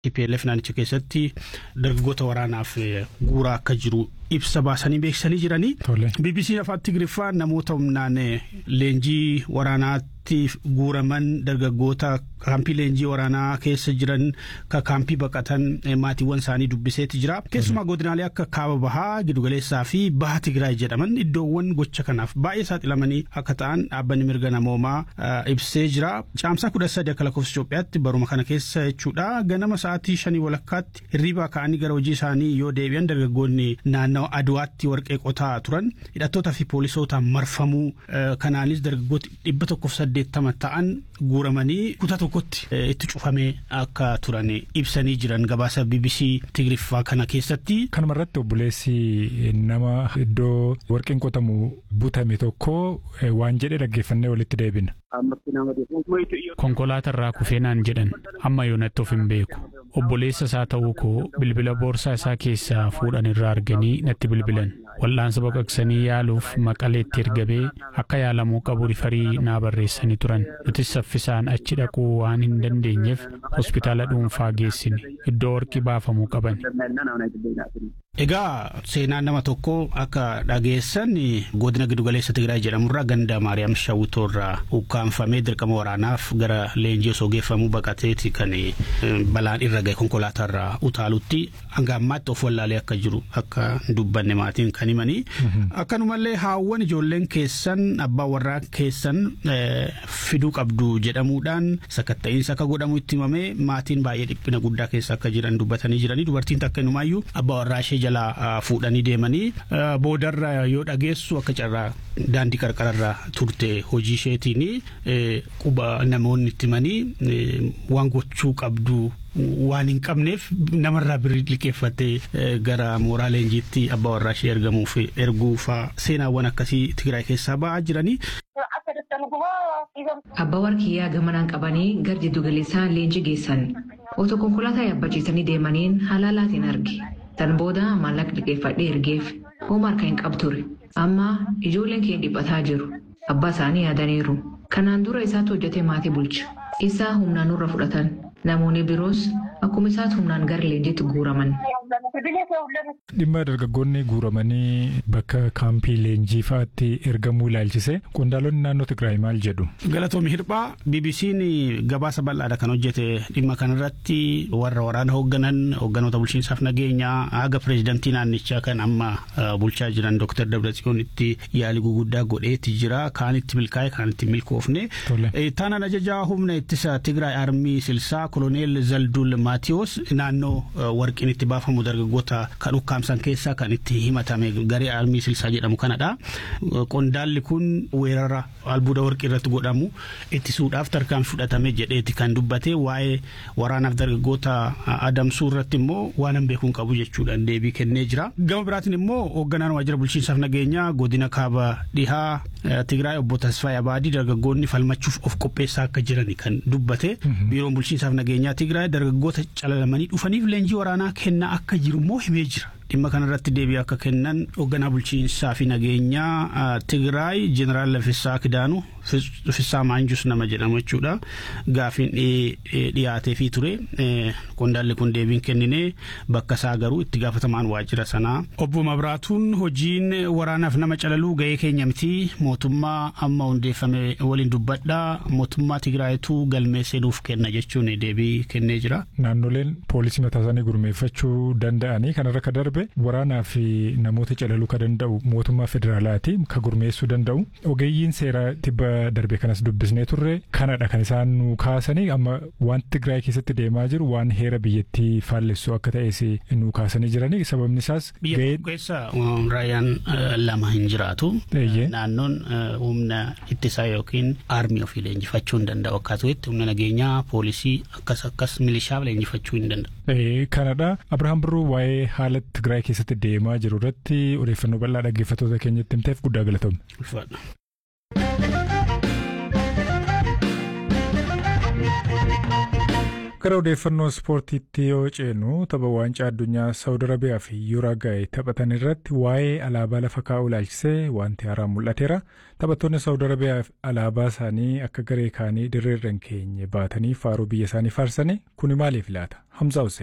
TPLF naannicha keessatti dargaggoota waraanaaf guuraa akka jiru ibsa baasanii beeksisanii jiranii. BBC afaan Tigiriffaa namoota humnaan leenjii waraanaatti guuraman dargaggoota kaampii leenjii waraanaa keessa jiran ka kaampii baqatan maatiiwwan isaanii dubbiseeti jira. Keessumaa godinaalee akka kaaba bahaa giddugaleessaa fi baha Tigraay jedhaman iddoowwan gocha kanaaf baay'ee saaxilamanii akka ta'an dhaabbanni mirga namoomaa ibsee jira. Caamsaa kudha sadi akka lakkoofsa Itoophiyaatti baruma kana keessa jechuudha. Ganama sa'aatii shanii walakkaatti hirriibaa ka'anii gara hojii isaanii yoo deebi'an dargaggoonni naannoo aduwaatti warqee qotaa turan hidhattootaa fi poolisootaan marfamuu kanaanis dargaggooti dhibba tokkoof saddeettama ta'an guuramanii kutaa tokkotti itti cufamee akka turan ibsanii jiran gabaasa BBC Tigiriffaa kana keessatti. Kanuma irratti obboleessi nama iddoo warqeen qotamu butame tokko waan jedhe dhaggeeffannee walitti deebina. Konkolaataa irraa kufee naan jedhan amma yoonatti of hin beeku. Obboleessa isaa ta'uu koo bilbila boorsaa isaa keessaa fuudhan irraa arganii natti bilbilan. Wal'aansa baqaqsanii yaaluuf maqaleetti ergabee akka yaalamuu qabu rifarii naa barreessanii turan. Nutis saffisaan achi dhaquu waan hin dandeenyeef hospitaala dhuunfaa geessine. Iddoo warqii baafamuu qaban. Egaa seenaan nama tokko akka dhageessan godina giddugaleessa Tigraay jedhamurraa ganda Maariyaam Shawwitoorraa ukkaanfamee dirqama waraanaaf gara leenjii osoo geeffamuu baqateeti kan balaan irra gahe konkolaataarraa utaalutti hanga ammaatti of wallaalee akka jiru akka dubbanne maatiin kan himanii. Akkanumallee haawwan ijoolleen keessan abbaa warraa keessan fiduu qabdu jedhamuudhaan sakatta'iinsa akka godhamu itti himamee maatiin baay'ee dhiphina guddaa keessa akka jiran dubbatanii jiranii dubartiin takka inumaayyuu abbaa warraa ishee jalaa fuudhanii deemanii boodarra yoo dhageessu akka carraa daandii qarqararra turte hojii isheetiin quba namoonni itti himanii waan gochuu qabdu waan hin qabneef namarraa birrii liqeeffattee gara mooraa leenjiitti abbaa warraa ishee ergamuuf erguufaa seenaawwan akkasii Tigraay keessaa ba'aa jiranii. Abbaa warqiyyaa gamanaan qabanii gara jiddu galeessaa leenjii geessan otoo konkolaataa yaabbachiisanii deemaniin halaalaatiin arge. Tan booda maallaqa liqeeffadhee ergeef hooma harka hin qabture. Amma ijoolleen keenya dhiphataa jiru. Abbaa isaanii yaadaniiru. Kanaan dura isaatu hojjetee maatii bulcha. Isaa humnaan nurra fudhatan. Namoonni biroos akkuma isaatti humnaan gara leenjiitti guuraman. Dhimma dargaggoonni guuramanii bakka kaampii leenjii fa'aatti ergamuu ilaalchise qondaalonni naannoo Tigraay maal jedhu. Galatoomii Hirphaa BBC'n gabaasa bal'aadha kan hojjete dhimma kanarratti warra waraana hoogganan hoogganoota bulchiinsaaf nageenyaa haga pireezidantii naannichaa kan amma bulchaa jiran Dr. Dabratsiyoonitti yaalii guguddaa godheeti jira kaanitti milkaa'e kaanitti milkoofne. Taanaan ajajaa humna ittisa Tigraay armii silsaa koloneel Zaldul Maatiyos naannoo warqiin itti baafamu dargaggoota kan ukkaamsan keessaa kan itti himatame garee armii silsaa jedhamu kanadha. Qondaalli kun weerara albuuda warqii irratti godhamu ittisuudhaaf tarkaanfii fudhatame jedheeti kan dubbate waa'ee waraanaaf dargaggoota adamsuu irratti immoo waan hin beekuun qabu jechuudhaan deebii kennee jira. Gama biraatiin immoo hoogganaan waajjira bulchiinsaaf nageenyaa godina kaaba dhihaa Tigraay obbo Tasfaayee Abaadii dargaggoonni falmachuuf of qopheessaa akka jiran kan dubbate. Biiroon bulchiinsaaf nageenyaa Tigraay dargaggoota calalamanii dhufaniif leenjii waraanaa kennaa akka jiru immoo himee jira. Dhimma kanarratti deebii akka kennan hoogganaa bulchiinsaa fi nageenyaa Tigraay Jeneraal Laffisaa Kidaanu Fissaa Maanjus nama jedhamu jechuudha. Gaafiin dhiyaatee fi ture. Qondaalli kun deebiin kennine bakka isaa garuu itti gaafatamaan waajjira sanaa. Obbo Mabraatuun hojiin waraanaaf nama calaluu gahee keenya miti mootummaa amma hundeeffame waliin dubbadhaa mootummaa Tigraayitu galmee seenuuf kenna jechuun deebii kennee jira. Naannoleen poolisii mataa isaanii gurmeeffachuu danda'anii kanarra ka darbe waraanaa fi namoota calaluu ka danda'u mootummaa federaalaati ka gurmeessuu danda'u ogeeyyiin seeraa tibba darbe kanas dubbisnee turre kanadha kan isaan nu kaasanii amma waan Tigraay keessatti deemaa jiru waan heera biyyattii faallessu akka ta'es nu kaasanii jiranii sababni isaas. Biyya keessa raayyaan lama hin jiraatu. Naannoon humna ittisaa yookiin aarmii ofii leenjifachuu hin danda'u akkasumas humna nageenyaa poolisii akkas akkas milishaa leenjifachuu hin danda'u. Kanadha Abirahaam Birruu waa'ee haala Tigraay keessatti deemaa jiru irratti odeeffannoo bal'aa dhaggeeffattoota keenyatti himteef guddaa galatoomne. Gara odeeffannoo ispoortiitti yoo ceenu tapha waancaa addunyaa Saawud Arabiyaa fi Yuuraagaay taphatan irratti waa'ee alaabaa lafa kaa'uu ilaalchisee wanti haaraan mul'ateera. Taphattoonni Saawud Arabiyaa alaabaa isaanii akka garee kaanii dirreerra hin keenye baatanii faaruu biyya isaanii faarsanii kuni maaliif laata? Hamza Hussein.